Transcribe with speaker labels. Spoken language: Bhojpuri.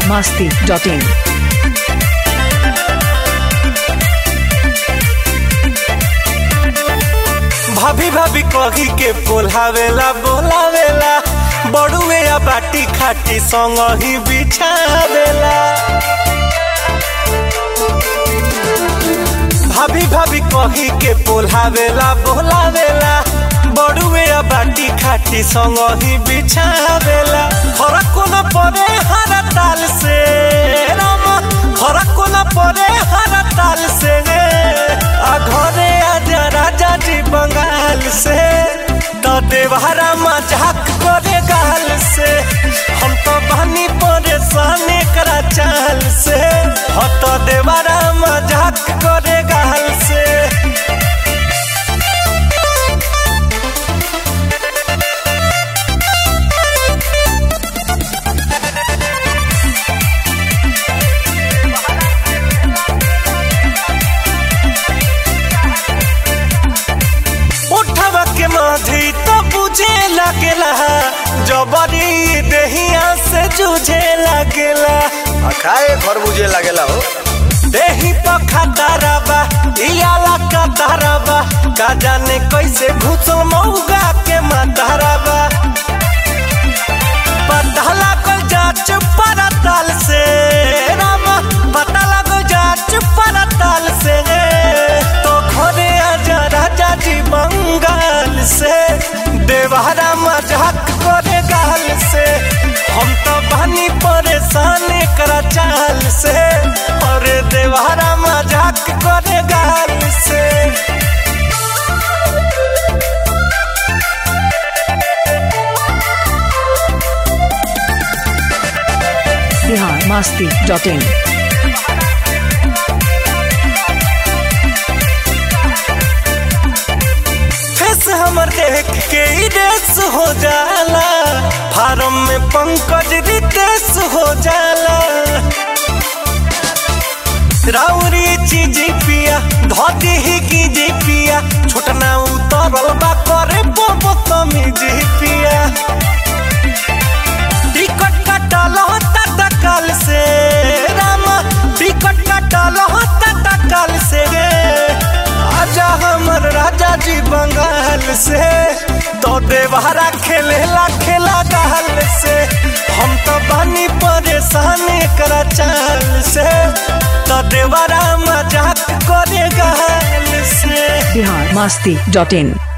Speaker 1: masti.in.
Speaker 2: भाभी भाभी कही के बोलावेला बोलावेला बड़ुए या बाटी खाटी संग ही बिछावेला भाभी भाभी कही के बोलावेला बोलावेला बड़ुए या बाटी खाटी संग ही बिछावेला फरक न पड़े हर ताल से राम फरक न पड़े हर ताल से आ घरे आजा राजा जी बंगाल से तो देवहरा मजाक करे गाल से हम तो बनी परेशान करा चाल से हो तो देवहरा मजाक करे गाल से उठवा के माधी तो बुझे लगेला जबरी देहिया से जूझे लगेला
Speaker 3: आ खाए खरबूजे लागेला हो
Speaker 2: देही पखा ताराबा इयाला का ताराबा का जाने कैसे घुसो मऊगा के माताराबा पता लागल जाच परताल से रामा पता लागल जाच परताल से तो घरे आजा राजा जी बंगाल से देवहरा मजाक करे गाल से हम तो बनी परेशान करा चाल से और देवहरा मजाक करे गाल से
Speaker 1: Bihar masti.in.
Speaker 2: फेस हमर देख के ही रेस हो जाला फार्म में पंकज रितेश हो जाला राउरी चीज पिया धोती ही की जी पिया छोटना उतरल बा करे बोबो तमीज पिया टिकट कटल होता तकल से रामा टिकट कटल होता तकल से आजा हमर राजा जी बंगाल से तो देवहरा खेलेला खेला गाल से हम तो बनी परेशान करा चाल से तो देवरा मजाक करे गाल से
Speaker 1: Bihar masti.in.